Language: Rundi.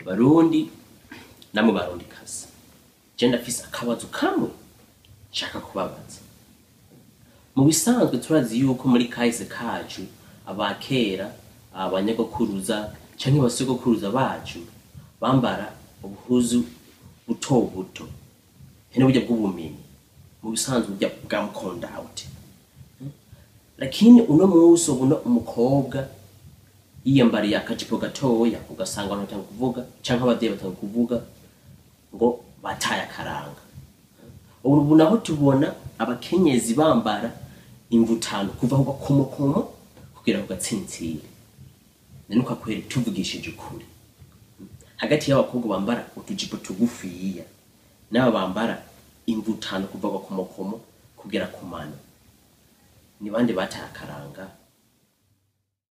barundi namwe barundi kazi je ndafise akabazo kamwe nshaka kubabaza mu bisanzwe turazi yuko muri kahise kacu abakera abanyagokuruza canke abasogokuruza bacu bambara ubuhuzu buto buto hene burya bw'ubumenyi mu bisanzwe burya bwa mukondawuti lakini uno munsi ubona umukobwa yiyambariye akajipo gatoya ugasanga abantu batanga kuvuga canke abavyeyi batanga kuvuga ngo bataye akaranga ubu naho tubona abakenyezi bambara imvutano kuva ku gakomokomo kugera ku gatsintsiri nani kwakwere tuvugishije ukuri hagati y'abakobwa bambara utujipo tugufiya n'aba bambara imvutano kuva ku gakomokomo kugera ku mano ni bande bataye akaranga